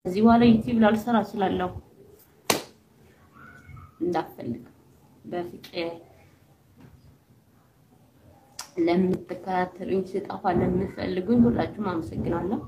ከዚህ በኋላ ዩቲዩብ ላልሰራ እችላለሁ። እንዳፈልግ በፍቅር ለምትከታተሉኝ ስጠፋ ለምትፈልጉኝ ሁላችሁም አመሰግናለሁ።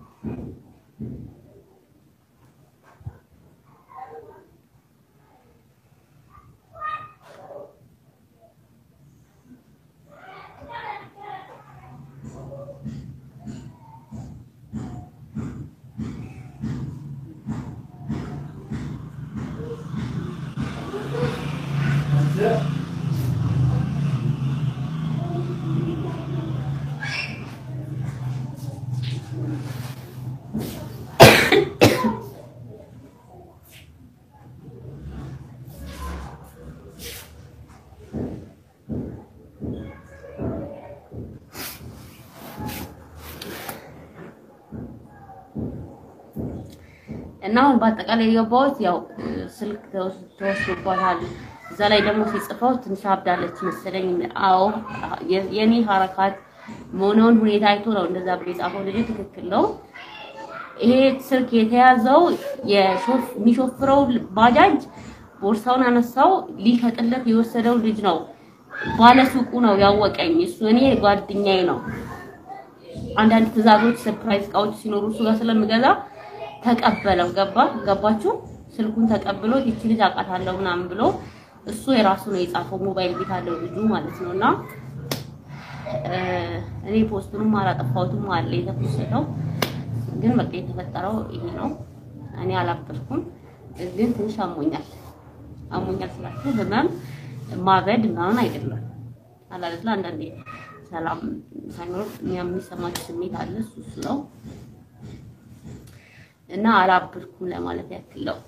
እና አሁን በአጠቃላይ የገባሁት ያው ስልክ ተወስዶባታል። እዛ ላይ ደግሞ ሲጽፈው ትንሽ አብዳለች መሰለኝ። አዎ የኔ ሀረካት መሆነውን ሁኔታ አይቶ ነው እንደዛ ብሎ የጻፈው ልጅ ትክክል ነው። ይሄ ስልክ የተያዘው የሚሾፍረው ባጃጅ ቦርሳውን አነሳው ሊሸጥለት የወሰደው ልጅ ነው። ባለሱቁ ነው ያወቀኝ። እሱ እኔ ጓደኛዬ ነው። አንዳንድ ትዕዛዞች፣ ሰርፕራይዝ እቃዎች ሲኖሩ እሱ ጋር ስለምገዛ ተቀበለው። ገባ ገባችሁ? ስልኩን ተቀብሎ ይቺ ልጅ አውቃታለሁ ምናምን ብሎ እሱ የራሱ ነው የጻፈው። ሞባይል ቤት አለው ልጁ ማለት ነው። እና እኔ ፖስቱንም አላጠፋሁትም አለ የተፖስተው ግን በቃ የተፈጠረው ይሄ ነው። እኔ አላበድኩም፣ ግን ትንሽ አሞኛል። አሞኛል ስላችሁ ህመም ማበድ ምናምን አይደለም። አላለላ አንዳንዴ ሰላም ሳይኖር የሚሰማችሁ ስሜት አለ። እሱ እሱ ነው እና አላበድኩም ለማለት ያክል ነው።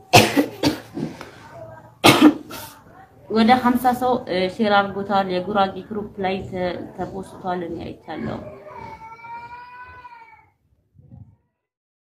ወደ ሀምሳ ሰው ሼር አድርጎታል። የጉራጌ ግሩፕ ላይ ተፖስቷል። እኔ አይቻለሁ።